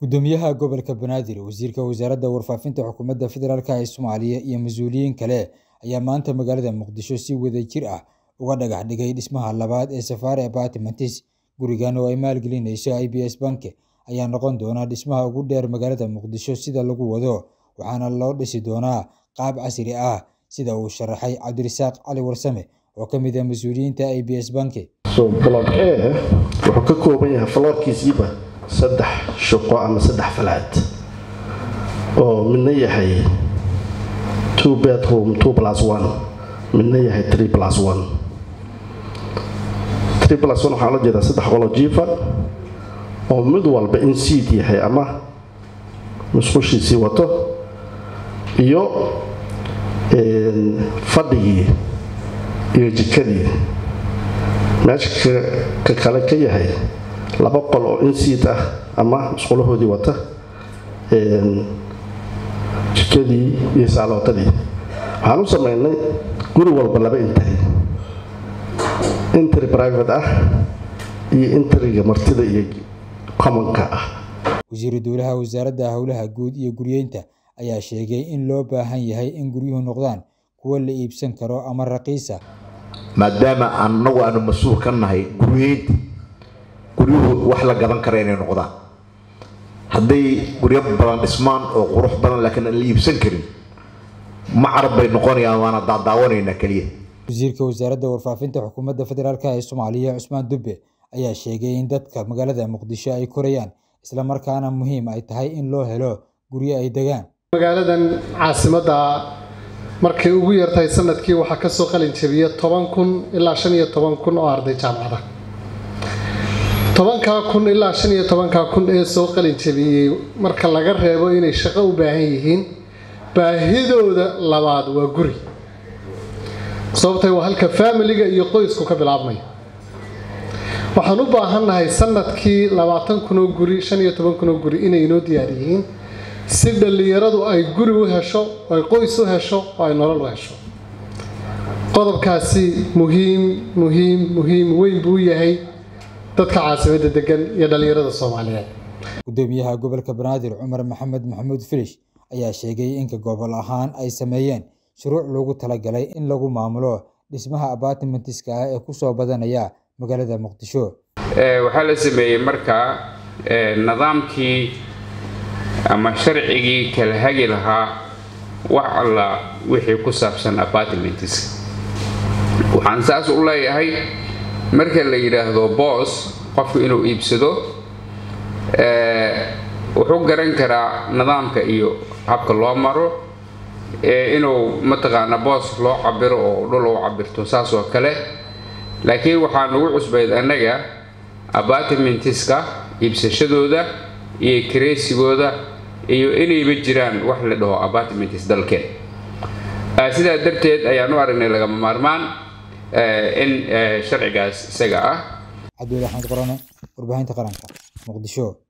gudoomiyaha gobolka banaadir wasiirka wasaaradda warfaafinta xukuumadda federaalk ee soomaaliya iyo mas-uuliyiin kale ayaa maanta magaalada muqdisho si wadajir ah uga dhagax dhigay dhismaha labaad ee safaari apartments gurigan oo ay maalgelinayso i b s banke ayaa noqon doona dhismaha ugu dheer magaalada muqdisho sida lagu wado waxaana loo dhisi doonaa qaab casri ah sida uu sharaxay cabdirasaaq cali warsame oo ka mid ah mas-uuliyiinta i b s banke so block a wuxuu ka kooban yahay faloorkiisiiba saddex shaqo ama saddex falaad oo midna yahay two bedroom two plus one midna yahay three plus one three plus one waxaa la jeedaa saddex qolo jiifa oo mid walba in seed yahay ama musqushiisii wato iyo fadhigii iyo jikadii meesha ka kale ka yahay laba qol oo insiid ah ama musqulahoodii wata jikadii iyo saalootadii waxaan u sameynay guri walba laba intari intari private ah iyo intariga martida iyo commonka ah wasiiru dowlaha wasaaradda howlaha guud iyo guryeynta ayaa sheegay in loo baahan yahay in guryuhu noqdaan kuwo la iibsan karo ama raqiisa maadaama anagu aanu mas-uul ka nahay guryeynta guryuhu wax la gadan kara inay noqdaan hadday guryo badan dhismaan oo qurux badan laakiin aan la iibsan karin ma carab bay noqonayaan waana daadaawanaynaa keliya wasiirka wasaaradda warfaafinta xukuumadda federaalk ee soomaaliya cusmaan dubbe ayaa sheegay in dadka magaalada muqdisho ay korayaan islamarkaana muhiim ay tahay in loo helo guryo ay degaan magaaladan caasimadda markay ugu yartahay sanadkii waxaa kasoo qalin jabiya toban kun ilaa shan iyo toban kun oo arday jaamacada tobankaa kun ilaa shan iyo tobankaa kun ee soo qalin jabiyey marka laga reebo inay shaqo u baahan yihiin baahidooda labaad waa guri sababtay waa halka faamiliga iyo qoysku ka bilaabmaya waxaan u baahannahay sanadkii labaatan kun oo guri shan iyo toban kun oo guri inay inoo diyaar yihiin si dhallinyaradu ay guri u hesho ay qoys u hesho oo ay nolol u hesho qodobkaasi muhiim muhiim muhiim weyn buu yahay dadka caasimadda degan iyo dhallinyarada soomaaliyeed gudoomiyaha gobolka banaadir cumar maxamed maxamuud filish ayaa sheegay inka gobol ahaan ay sameeyeen shuruuc loogu talagalay in lagu maamulo dhismaha apartmentiska ah ee kusoo badanaya magaalada muqdisho waxaa la sameeyey markaa nidaamkii ama sharcigii kala hagi lahaa wax alla wixii ku saabsan apartments waxaan saas u leeyahay marka la yidhaahdo boos qofku inuu iibsado wuxuu garan karaa nidaamka iyo habka loo maro inuu mataqaana boos loo cabiro oo dhul u cabirto saas oo kale laakiin waxaa nagu cusbayd annaga apartmentiska iibsashadooda iyo kareysigooda iyo inayba jiraan wax la dhaho apartments dalkeen sidaa darteed ayaan u aragnay lagama maarmaan in sharcigaas isaga ah cabdul axmed qorane warbaahinta qaranka muqdisho